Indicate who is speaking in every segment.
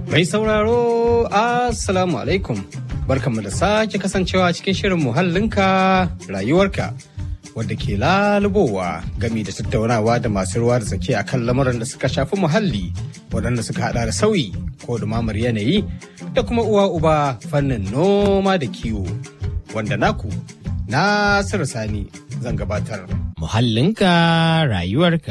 Speaker 1: Mai sauraro, Assalamu alaikum. Barkanmu da sake kasancewa cikin shirin muhallinka rayuwarka wadda ke lalubowa gami da tattaunawa da masu ruwa da tsaki akan lamuran da suka shafi muhalli waɗanda suka hada da sauyi ko dumamar yanayi da kuma uwa uba fannin noma da kiwo wanda naku Nasiru Sani zan gabatar.
Speaker 2: Muhallinka rayuwarka.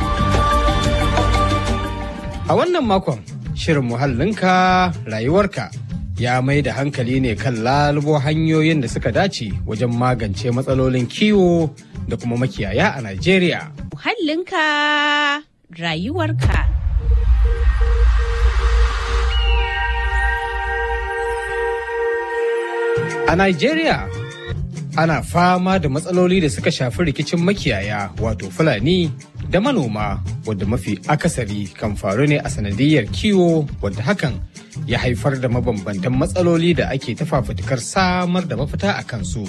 Speaker 1: A wannan makon shirin muhallinka rayuwarka ya mai da hankali ne kan lalubo hanyoyin da suka dace wajen magance matsalolin kiwo da kuma makiyaya a Najeriya.
Speaker 3: Muhallinka rayuwarka.
Speaker 1: A Najeriya ana fama da matsaloli da suka shafi rikicin makiyaya wato Fulani da manoma wadda mafi akasari kan faru ne a sanadiyar kiwo wadda hakan ya haifar da mabambantan matsaloli da ake ta fafutukar samar da mafita a kansu.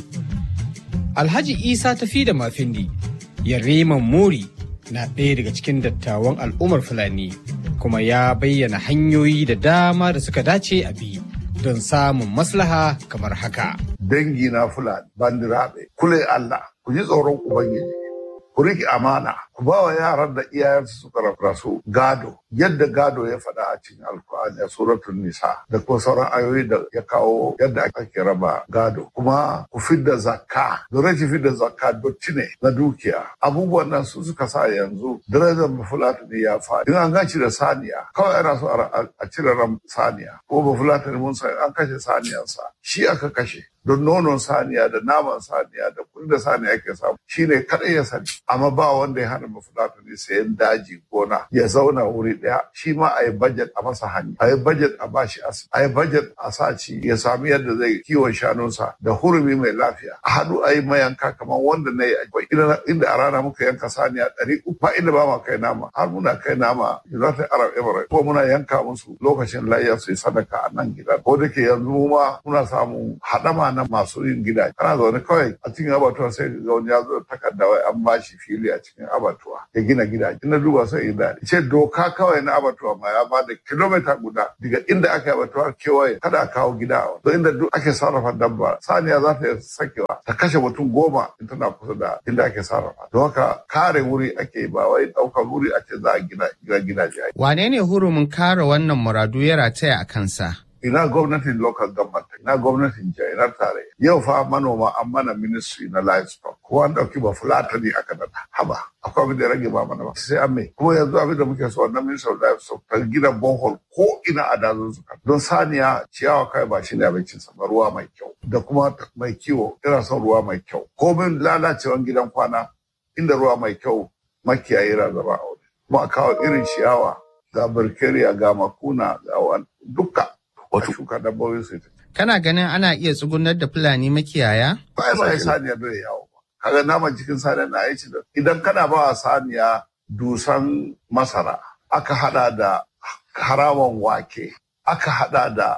Speaker 1: Alhaji Isa tafi da mafindi Yariman Muri na ɗaya daga cikin dattawan al'ummar Fulani kuma ya bayyana hanyoyi da dama da suka dace a bi don samun maslaha kamar haka.
Speaker 4: dangi na fulani bandiraɓe kule Allah ku ji tsoron ubangiji ku riƙe amana ku ba wa yaran da iyayensu suka rasu gado yadda gado ya faɗa a cikin alkur'ani a suratul nisa da kuma sauran ayoyi da ya kawo yadda ake raba gado kuma ku fidda zakka da rashin fidda zakka dotti ne na dukiya abubuwan nan su suka sa yanzu darajar bafulatani ya faɗi in an ganci da saniya kawai ana so a cire ran saniya ko bafulatani mun san an kashe saniyansa shi aka kashe don nonon saniya da naman saniya da kudin da saniya ke samu shine kadai ya sani amma ba wanda ya hana mafulatani sayan daji gona ya zauna wuri daya shi ma a yi budget a masa hanya a yi budget a bashi asibiti a yi budget a sa ci ya sami yadda zai kiwon shanunsa da hurumi mai lafiya a haɗu a yi mayanka kamar wanda na yi akwai inda a rana muka yanka saniya ɗari uku ba inda ba ma kai nama har muna kai nama United Arab Emirates ko muna yanka musu lokacin layya su yi sadaka a nan gidan ko da ke yanzu ma muna samun haɗama na masu yin gida kana zaune kawai a cikin abatuwa sai ga wani ya zo takarda wai an bashi fili a cikin abatuwa ya gina gida ina duba sai in daɗi ce doka kawai na abatuwa ma ya ba da kilomita guda daga inda aka yi abatuwa kewaye kada a kawo gida a wani inda duk ake sarrafa dabba saniya za ta sakewa ta kashe mutum goma in tana kusa da inda ake sarrafa don haka kare wuri ake ba wai ɗaukar wuri a ce za a gina gidaje.
Speaker 2: Wane ne hurumin kare wannan muradu ya rataya a kansa?
Speaker 4: ina gwamnatin local government ina gwamnatin jiha ina tare yau fa manoma an mana ministry na livestock ko an dauki ba fulatani aka nada haba akwai abin da rage ba mana ba sai an mai kuma yanzu abin da muke so wannan ministry of livestock ta gina borehole ko ina a dazun suka don saniya ciyawa kai ba shi ne abincin sa ba ruwa mai kyau da kuma mai kiwo ina son ruwa mai kyau komin lalacewan gidan kwana inda ruwa mai kyau makiyayi yana zama a wuri kuma a kawo irin ciyawa ga birkeriya ga makuna ga duka wata shuka dabbobin su
Speaker 2: Kana ganin ana iya tsugunar da Fulani makiyaya?
Speaker 4: ba ba ya saniya bai yawo ba kaga naman cikin saniya na aiki da idan kana ba wa saniya dusan masara aka hada da harawan wake aka hada da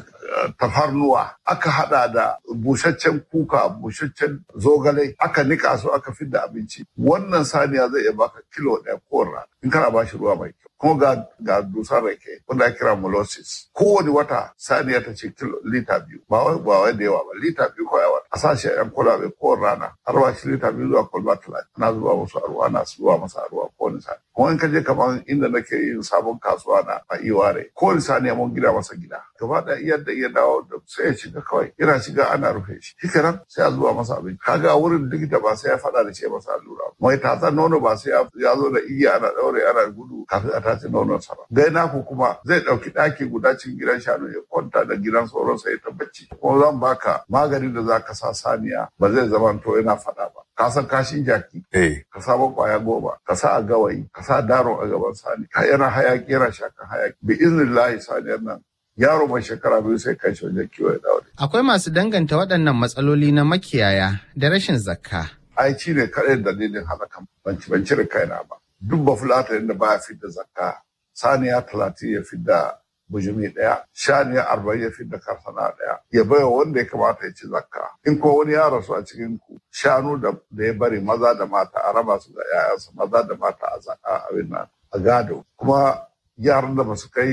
Speaker 4: tafarnuwa aka hada da busaccen kuka busaccen zogale aka nika su aka fidda abinci wannan saniya zai iya baka kilo ɗaya kowane rana in kana ba shi ruwa mai kyau kuma ga ga dusar rake wanda ake kira molasses kowane wata saniya ta ce kilo lita biyu ba wai ba wai da yawa ba lita biyu kawai wata a sashi yan kwalabe kowane rana har ba shi lita biyu zuwa kwalba talatin ana zuba musu a ruwa ana zuba masa a ruwa kowane sani kuma in ka je kamar inda nake yin sabon kasuwa na a iware kowane saniya mun gida masa gida gaba ɗaya yadda iya dawo da sai ya shiga kawai yana shiga ana rufe shi shi kenan sai a zuba masa abinci kaga wurin likita ba sai ya faɗa da ce masa allura mai tatsan nono ba sai ya zo da igiya ana ɗaure ana gudu kafin a tace nonon sa ba dai naku kuma zai ɗauki ɗaki guda cikin gidan shanu ya kwanta da gidan sauran sa ya ta bacci kuma zan baka maganin da za ka sa saniya ba zai zama to yana faɗa ba ka san kashin jaki ka samu kwaya goma ka sa a gawayi ka sa daro a gaban sani ka yana hayaki yana shakan hayaki bi iznillahi saniyar nan yaro mai shekara biyu sai kai shi wajen kiwo ya dawo
Speaker 2: Akwai masu danganta waɗannan matsaloli na makiyaya da rashin zakka.
Speaker 4: ai ci ne kaɗai dalilin halakan ban ci ban cire kaina ba duk ba fulata da baya fidda zakka saniya talatin ya fidda bujumi ɗaya shaniya arba'in ya fidda karsana ɗaya ya baiwa wanda ya kamata ya ci zakka in ko wani ya rasu a cikin ku shanu da ya bari maza da mata a raba su da 'ya'yansu maza da mata a zaka abin nan a gado kuma yaran da ba su kai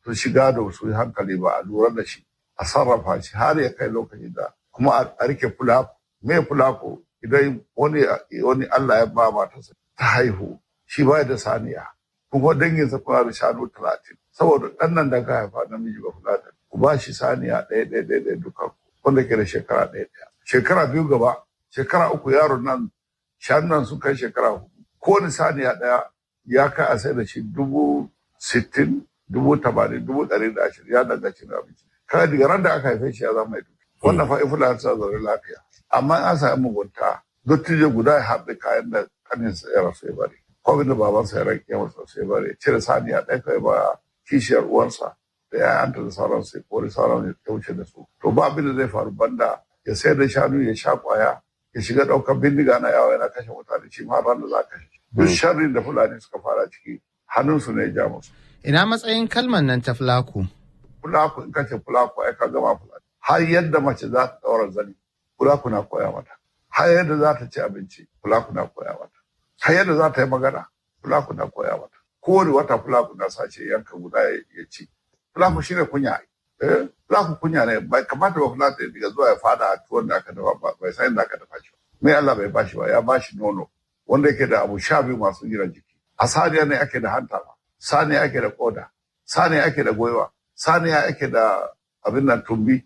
Speaker 4: su shiga da su yi hankali ba a lura da shi a sarrafa shi har ya kai lokaci da kuma a rike fulako me fulako idan wani wani Allah ya ba matarsa ta haihu shi ba da saniya kuma danginsa kuna da shanu talatin saboda ɗan nan da ka haifa namiji ba fulata ku ba shi saniya ɗaya ɗaya ɗaya ɗaya duka wanda ke da shekara ɗaya ɗaya shekara biyu gaba shekara uku yaron nan shanun nan sun kai shekara hudu kowane saniya ɗaya ya kai a sai da shi dubu sittin dubu tamanin dubu ɗari da ashirin ya danganci na abinci kada daga ran da aka haife shi ya zama mai duki wannan fa ifula ta zaune lafiya amma an sami mugunta dottijo guda ya haɗe kayan da kaninsa ya rasu ya bari ko da babansa ya rage masa sai bari ya cire saniya ɗaya kai ba kishiyar uwarsa da yayanta da sauran sai kori sauran ya wuce da su to ba abin da zai faru banda ya sayar da shanu ya sha kwaya ya shiga ɗaukar bindiga na yawa yana kashe mutane shi ma ran da za ka kashe duk sharrin da fulani suka fara ciki hannunsu ne ya ja musu
Speaker 2: Ina matsayin kalmar nan ta fulaku?
Speaker 4: fulaku in kace fulaku ai ka gama fulani har yadda mace za ta ɗaura zani fulaku na koya mata har yadda za ta ci abinci fulaku na koya mata har yadda za ta yi magana fulaku na koya mata kowane wata fulaku na sace yanka guda ya ci fulaku shi ne kunya eh fulaku kunya ne bai kamata ba fulaku ya diga zuwa ya fada a tuwon da aka dafa ba bai san inda aka dafa shi ba mai Allah bai bashi ba ya bashi nono wanda yake da abu sha biyu masu gina jiki a saniya ne ake da hanta ba saniya ake da koda saniya ake da goiwa saniya ake da abin nan tumbi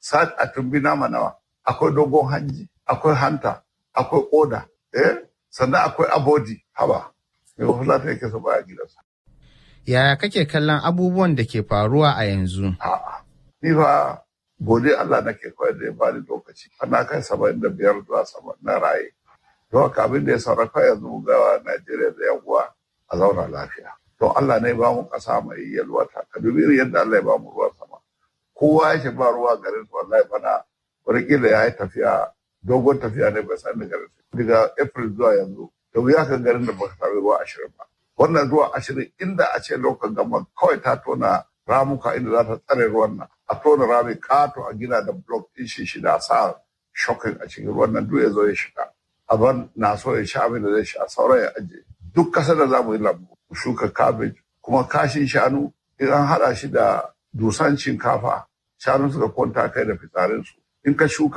Speaker 4: a tumbi nama nawa akwai dogon hanji akwai hanta akwai koda eh sannan akwai abodi haba mai wafulata yake so baya gidansa
Speaker 2: Yaya kake kallon abubuwan da ke faruwa a yanzu?
Speaker 4: a'a ni fa gode Allah nake koyar da ya bani lokaci ana kai saba'in da biyar zuwa sama na raye don haka abin da ya sarrafa yanzu ga Najeriya da yan uwa a zauna lafiya to Allah ne ba mu kasa mai yalwata ka dubi irin yadda Allah ya ba mu ruwan sama kowa ya ba ruwa garin su wallahi bana wataƙila ya yi tafiya dogon tafiya ne bai san da garin su daga April zuwa yanzu da wuya kan garin da baka sami ruwa ashirin ba wannan ruwa ashirin inda a ce lokacin gama kawai ta tona ramuka inda za ta tsare ruwan nan a tona rami kato a gina da block ɗin shi shida a sa shokin a cikin ruwan nan duk ya zo ya shiga aban na so ya sha abin da zai sha sauran ya aje duk ƙasar da za mu yi lambu mu shuka cabbage kuma kashin shanu in an haɗa shi da dusan shinkafa shanu suka kwanta kai da fitsarinsu in ka shuka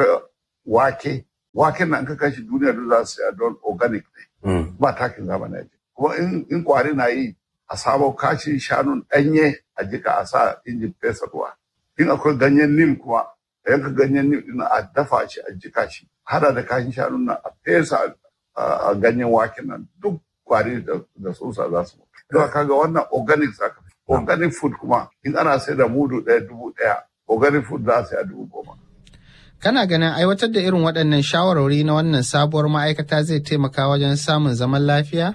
Speaker 4: wake waken nan ka kashi duniya duk za su don organic ne ba takin zamani ake kuma in kwari na yi a samo kashin shanun ɗanye a jika a sa injin fesa ruwa in akwai ganyen nim kuma a yanka ganyen nim ɗin a dafa shi a jika shi hada da kashin shanun nan a fesa a ganyen waken nan duk kwari da tsutsa za su mutu. Don kaga wannan organic zaka fi. Organic food kuma in ana sai da mudu ɗaya dubu ɗaya organic food za a sai a dubu goma.
Speaker 2: Kana ganin aiwatar da irin waɗannan shawarwari na wannan sabuwar ma'aikata zai taimaka wajen samun zaman lafiya?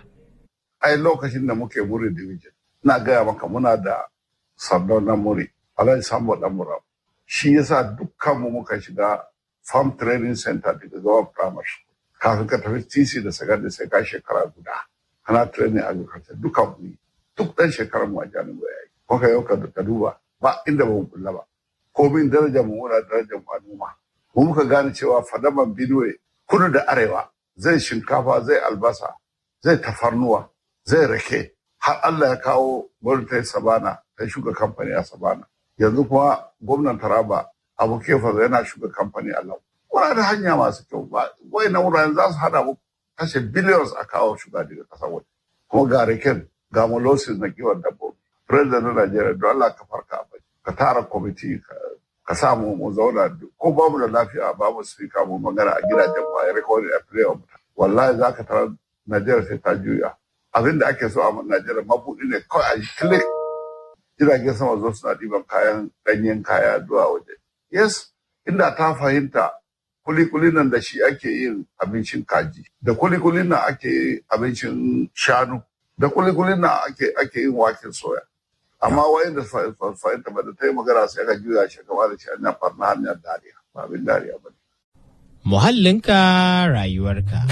Speaker 4: Ai lokacin da muke muri division, ina gaya maka muna da sardaunan muri, Alhaji Sambo Ɗanmura. Shi yasa dukkanmu muka shiga farm training center daga gaban primary school. Kafin ka tafi TC da secondary sai ka shekara guda. Kana training agriculture duka mu yi. Duk ɗan shekarar mu a jami'a ya yi. Kuka yau ka duba ba inda ba mu kulla ba. Komin darajar mu muna darajar mu a noma. mu muka gane cewa fadaman Benue kudu da arewa zai shinkafa zai albasa zai tafarnuwa zai rake har Allah ya kawo gwamnatin sabana ta shuka kamfani a sabana yanzu kuma gwamnan taraba abu kefa yana shuka kamfani a lau muna da hanya masu kyau ba wai na wuraren za su hada mu kashe billions a kawo shuga daga kasar waje kuma ga raken ga molosis na kiwon dabbobi president na Najeriya don Allah ka farka ka tara kwamiti ka samu mu zauna ko babu da lafiya babu sifika mu magana a gidajen ba ya rikon a fiye wa mutane wallahi za ka tarar najeriya sai ta juya abin da ake so a najeriya mabuɗi ne kawai a yi click jiragen sama zo suna ɗiban kayan ɗanyen kaya zuwa waje yes inda ta fahimta kulikulin nan da shi ake yin abincin kaji da kulikulin nan ake yin abincin shanu da kulikulin nan ake yin waken soya amma wayan da fahimta ba da ta yi magana sai ka juya shi gaba da shi hanyar farna hanyar dariya ba abin dariya ba
Speaker 5: Muhallinka rayuwarka.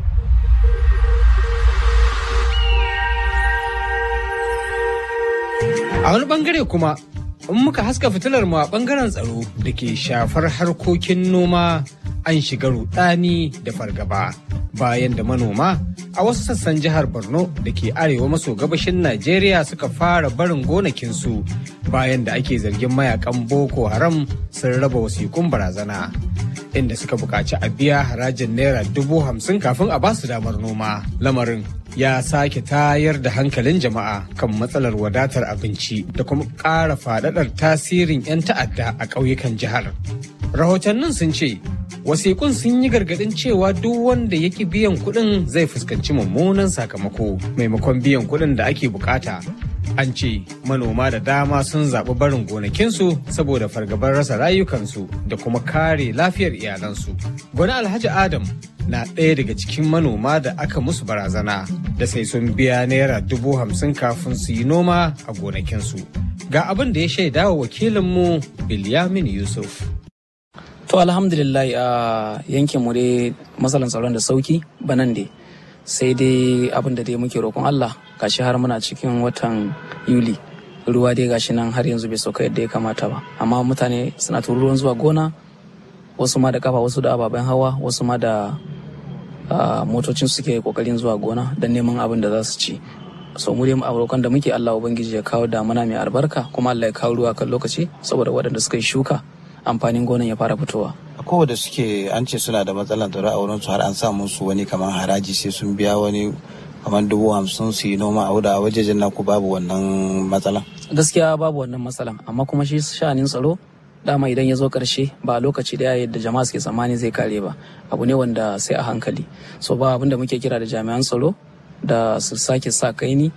Speaker 1: A wani bangare kuma in muka haska fitilar mu a bangaren tsaro da ke shafar harkokin noma an shiga rudani da fargaba bayan da manoma a wasu sassan jihar Borno da ke arewa maso gabashin Najeriya suka fara barin gonakinsu bayan da ake zargin mayakan Boko Haram sun raba wasikun barazana. Inda suka buƙaci a biya harajin naira dubu hamsin kafin a basu damar noma. Lamarin ya sake tayar da hankalin jama'a kan matsalar wadatar abinci da kuma ƙara faɗaɗar tasirin 'yan ta'adda a ƙauyukan jihar. Rahotannin sun ce wasiƙun sun yi gargaɗin cewa duk wanda ya ki biyan kuɗin zai fuskanci mummunan sakamako maimakon biyan kuɗin da ake bukata. An ce manoma da dama sun zaɓi barin gonakinsu saboda fargabar rasa rayukansu da kuma kare lafiyar iyalansu. Gwani Alhaji Adam na ɗaya daga cikin manoma da aka musu barazana da sai sun biya naira dubu hamsin kafin su yi noma a gonakinsu. Ga abin da ya shaida wa wakilinmu Bilyamin Yusuf.
Speaker 6: To alhamdulillah a yankin mu dai matsalan tsaron da sauki banan dai sai dai abin da dai muke roƙon Allah gashi har muna cikin watan Yuli ruwa dai gashi nan har yanzu bai sauka yadda ya kamata ba amma mutane suna tururuwan zuwa gona wasu ma da kafa wasu da ababen hawa wasu ma da motocin suke kokarin zuwa gona don neman abin da za su ci so mu dai roƙon da muke Allah ubangiji ya kawo damuna mai albarka kuma Allah ya kawo ruwa kan lokaci saboda waɗanda suka yi shuka amfanin gonan ya fara fitowa.
Speaker 7: Akwai da suke an ce suna da matsalar tsaro a wurin su har an sa musu wani kamar haraji sai sun biya wani kamar dubu hamsin su yi noma a wuda a wajejen naku babu wannan matsala.
Speaker 6: Gaskiya babu wannan matsalan amma kuma shi sha'anin tsaro dama idan ya zo karshe ba a lokaci daya yadda jama'a suke tsammani zai kare ba abu ne wanda sai a hankali so ba abin da muke kira da jami'an tsaro da su sake sa kaini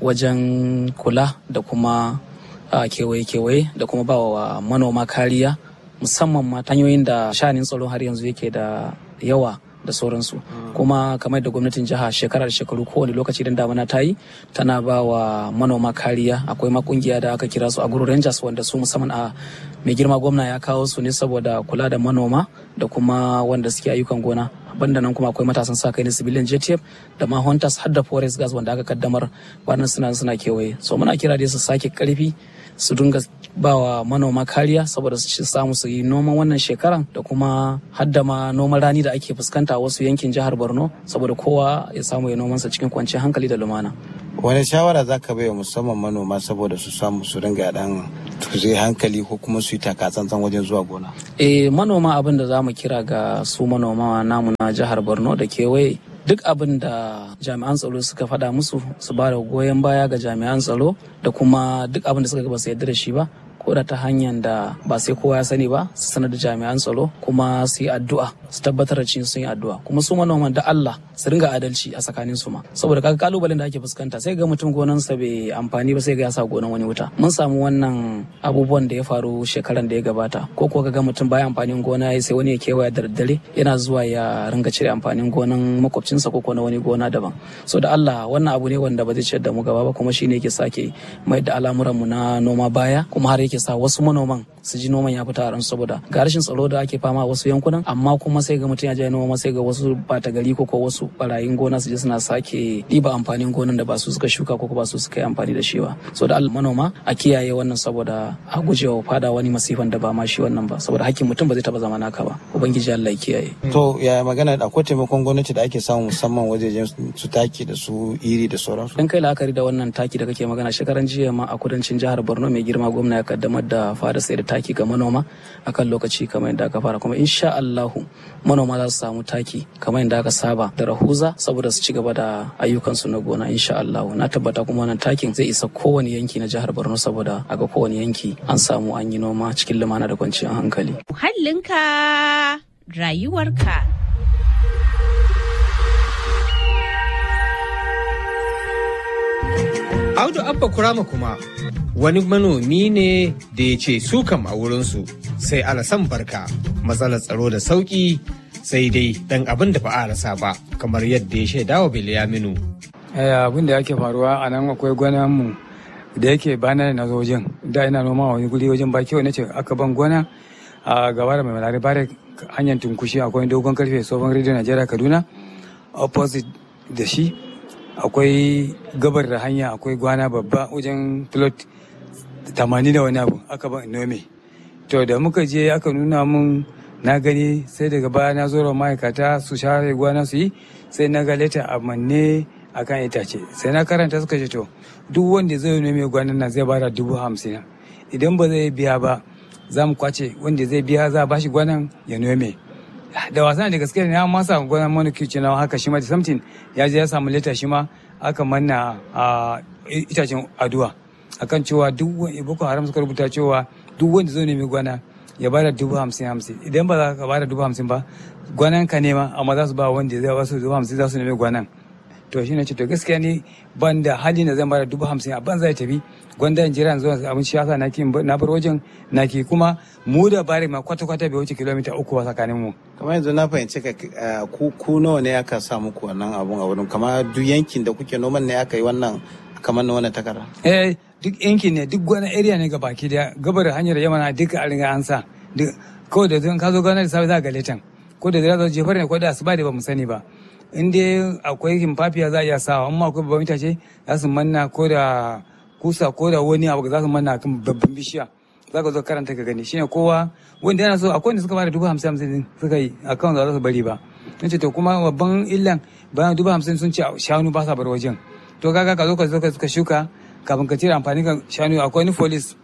Speaker 6: wajen kula da kuma kewaye-kewaye da kuma ba wa manoma kariya musamman ma hanyoyin da shanin tsaro har yanzu yake da yawa da sauransu kuma kamar da gwamnatin jiha shekarar shekaru kowane lokaci idan damana ta yi tana ba wa manoma kariya akwai ma kungiya da aka kira su a guru rangers wanda su musamman a mai girma gwamna ya kawo su ne saboda kula da manoma da kuma wanda suke ayyukan gona banda nan kuma akwai matasan sa kai na civilian JTF da ma hunters har da forest gas wanda aka kaddamar wannan suna suna kewaye so muna kira da su sake karfi su dinga ba wa manoma kariya saboda su samu su yi noman wannan shekaran da kuma hadda ma noman rani da ake fuskanta a wasu yankin jihar borno saboda kowa ya samu ya nomansa cikin kwanciyar hankali da lumana
Speaker 7: wani shawara za ka bai musamman manoma saboda su samu su dinga dan zai hankali ko kuma su yi takatsantsan wajen zuwa gona
Speaker 6: eh manoma abin da za mu kira ga su manoma namu na jihar borno da kewaye duk abin da jami'an tsaro suka faɗa musu su ba da goyon baya ga jami'an tsaro da kuma duk abin da suka ba su yarda da shi ba ko da ta hanyar da ba sai kowa ya sani ba su sanar da jami'an tsaro kuma su yi addu'a su tabbatar da sun yi addu'a kuma su manoman da Allah su ringa adalci a tsakanin su ma saboda kaga kalubalen da ake fuskanta sai ga mutum gonansa bai amfani ba sai ga ya sa gonan wani wuta mun samu wannan abubuwan da ya faru shekaran da ya gabata ko ko ga mutum baya amfanin gona sai wani ya kewaya da daddare yana zuwa ya ringa cire amfanin gonan makwabcinsa ko na wani gona daban so da Allah wannan abu ne wanda ba zai ciyar da mu gaba ba kuma shine yake sake mai da al'amuran mu na noma baya kuma har yake sa wasu manoman su ji noman ya fita a ransu saboda ga rashin tsaro da ake fama a wasu yankunan amma kuma sai ga mutum ya je noma sai ga wasu bata gari ko ko wasu barayin gona su je suna sake ɗiba amfanin gonan da ba su suka shuka ko ba su suka yi amfani da shi ba so da manoma a kiyaye wannan saboda a gujewa fada wani masifan da ba ma shi wannan ba saboda hakkin mutum ba zai taba zama naka ba ubangiji Allah ya kiyaye
Speaker 7: to ya magana akwai taimakon gwamnati da ake samu musamman wajejen su taki da su iri da sauransu
Speaker 6: dan kai la'akari da wannan taki da kake magana shekaran jiya ma a kudancin jihar Borno mai girma gwamna ya kaddamar da fara sai da taki ga manoma akan lokaci kamar yadda aka fara kuma insha Allahu manoma za su samu taki kamar yadda aka saba da rahuza saboda su ci gaba da ayyukansu na gona insha Allahu na tabbata kuma wannan takin zai isa kowane yanki na jihar Borno saboda a ga kowane yanki an samu an yi noma cikin lumana da kwanciyar hankali
Speaker 3: Muhallinka rayuwarka.
Speaker 1: Audu Abba Kurama kuma wani manomi ne da ya ce su kam a wurinsu sai alasan barka matsalar tsaro da sauki sai dai dan abin da ba a rasa ba kamar yadda ya shaida wa Bilyaminu.
Speaker 8: abin da yake faruwa a nan akwai gwana mu da yake bana na zo wajen da ina noma wani guri wajen ba kyau nace aka ban gona a gaba da mai malari bare hanyar tunkushi akwai dogon karfe tsohon rediyo najeriya kaduna opposite da shi akwai gabar da hanya akwai gwana babba wajen plot tamanin da wani abu aka ban nome to da muka je aka nuna mun na gani sai daga baya na zo da ma'aikata su share gwana su yi sai na ga leta a manne a kan itace sai na karanta suka ce to duk wanda zai nome gwanan nan zai bada dubu hamsin idan ba zai biya ba za mu kwace wanda zai biya za a bashi gwanan ya nome da wasa da gaske ne ma sa gwanan manuki ce na haka shi ma da samtin ya je ya samu leta shi ma aka manna a itacen aduwa akan cewa duk wani boko haram suka rubuta cewa duk wanda zai nemi gwana ya bada dubu hamsin hamsin idan ba za ka bada dubu hamsin ba gwanan ka nema amma za su ba wanda zai wasu dubu hamsin za su nemi gwanan to shi ne ce to gaskiya ni ban da hali na zan bada dubu hamsin a ban zai tafi gwanda in jira zuwa abin shi yasa naki na bar wajen naki kuma mu da bari ma kwata kwata bai wuce kilomita uku ba tsakanin mu
Speaker 7: kamar yanzu na fahimci ka ku ku nawa ne aka sa muku wannan abun a wurin kamar duk yankin da kuke noman ne aka yi wannan kamar na wannan takarda
Speaker 8: eh duk yankin ne duk wani area ne baki daya gabar hanyar yamana duka a riga an sa kawai da zan ka zo gana da safe za ga letan ko da zira zo jefar ne ko da asuba da ba mu sani ba in dai akwai himfafiya za a iya sawa amma akwai babban itace za su manna ko da kusa ko da wani abu za su manna kan babban bishiya za ka zo karanta ka gani shine kowa wanda yana so akwai wanda suka bada dubu hamsin hamsin suka yi akan za su bari ba in ce to kuma babban illan bayan dubu hamsin sun ce shanu ba sa bar wajen to kaga ka zo ka zo ka shuka kafin ka cire amfani kan shanu akwai wani folis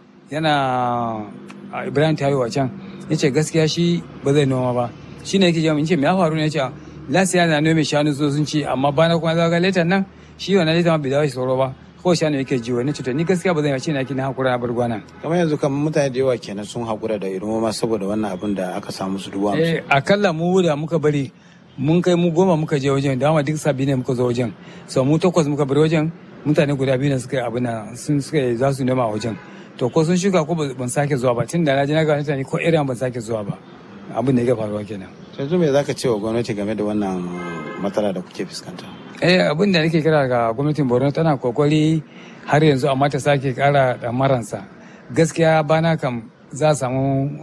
Speaker 8: yana ibrahim tayo a can ya ce gaskiya shi ba zai noma ba shi ne yake jami'in ce me ya faru ne ya ce lasiya na nome shanu so sun ci amma bana kuma zaga letan nan shi wannan letan ma bai dawo shi tsoro ba ko shanu yake ji wani cuta ni gaskiya ba zan yace na kina hakura na bar gwana
Speaker 7: kamar yanzu kamar mutane da yawa kenan sun hakura da irin noma saboda wannan abin da aka samu su dubu hamsin
Speaker 8: eh akalla mu da muka bari mun kai mu goma muka je wajen da dama duk sabi ne muka zo wajen so mu takwas muka bar wajen mutane guda biyu ne suka yi abin sun suka yi za su nema a wajen to ko sun shuka ko ban sake zuwa ba tun da na je na ga mutane ko irin ban sake zuwa ba abin da ya faruwa kenan
Speaker 7: yanzu me zaka ce wa gwamnati game da wannan matsala da kuke fuskanta
Speaker 8: eh abin da nake kira ga gwamnatin Borno tana kokari har yanzu amma ta sake kara da maransa gaskiya bana kam za a samu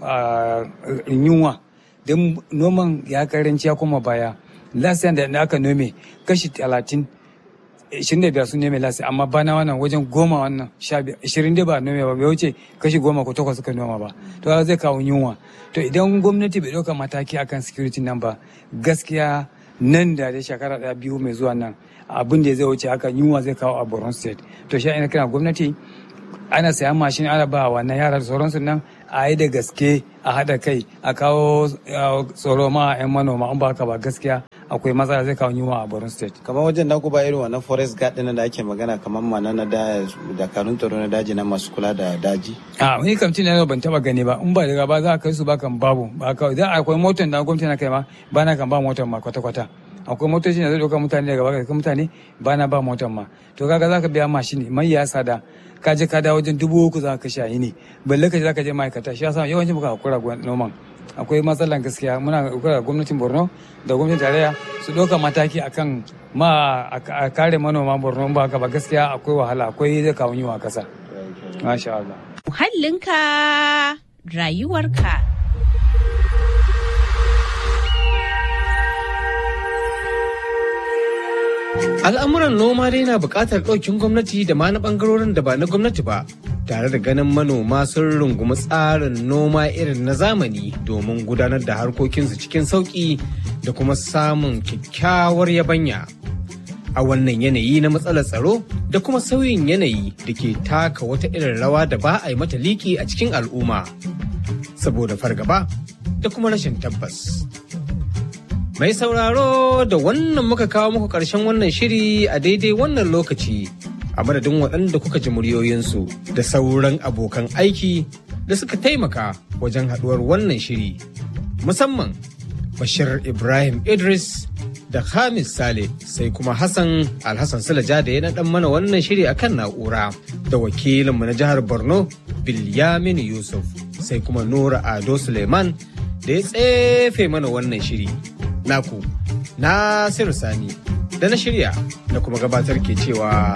Speaker 8: yunwa don noman ya karanci ya kuma baya lasiyan da aka nome kashi talatin ishirin da biyar sun nome lasi amma bana wannan wajen goma wannan sha ishirin da ba nome ba bai wuce kashi goma ko takwas suka noma ba to zai kawo yunwa to idan gwamnati bai ɗauka mataki akan security nan ba gaskiya nan da da shekara ɗaya biyu mai zuwa nan abin da zai wuce haka yunwa zai kawo a borno state to shi ina kira gwamnati ana sayan mashin ana ba wannan yara da sauransu nan a yi da gaske a haɗa kai a kawo tsoro ma a 'yan manoma an ba haka ba gaskiya akwai matsala zai kawo yunwa a borno state
Speaker 7: kamar wajen na ba irin wannan forest guard ɗin da ake magana kamar mana na da dakarun tsaro na daji na masu kula da daji
Speaker 8: a wani kamtin na ban taba gani ba in ba daga ba za a kai su ba kan babu ba kawai za akwai motar da gwamnati na kai ma ba na kan ba motar ma kwata-kwata akwai motoci da zai ɗauka mutane daga baka kai mutane ba na ba motar ma to kaga za ka biya mashin mai ya sada ka je ka dawo wajen dubu uku za ka kashe yi ne balle ka je za ka je ma'aikata shi yasa yawancin muka hakura noman akwai matsalan gaskiya muna hakura gwamnatin borno da gwamnatin tarayya su ɗauka mataki akan ma a kare manoma borno ba haka ba gaskiya akwai wahala akwai zai kawo yiwa kasa masha Allah
Speaker 3: muhallinka rayuwarka
Speaker 1: Al'amuran noma dai na buƙatar ɗaukin gwamnati da ma na ɓangarorin da ba na gwamnati ba, tare da ganin manoma sun rungumi tsarin noma irin na zamani domin gudanar da harkokinsu cikin sauƙi da kuma samun kyakkyawar yabanya. A wannan yanayi na matsalar tsaro da kuma sauyin yanayi da ke taka wata irin rawa da ba a yi mata liki a cikin al'umma, saboda fargaba da kuma rashin tabbas. Mai sauraro da wannan muka kawo muku ƙarshen wannan shiri a daidai wannan lokaci a madadin waɗanda kuka ji muryoyinsu da sauran abokan aiki da suka taimaka wajen haɗuwar wannan shiri. Musamman Bashir Ibrahim Idris da Hamis Sale sai kuma Hassan Alhassan Sulaja da ya naɗan mana wannan shiri akan na'ura da wakilinmu na jihar Borno Bilyamin Yusuf sai kuma Nura Ado Suleiman da ya tsefe mana wannan shiri. naku Nasiru Sani da na shirya da kuma gabatar ke cewa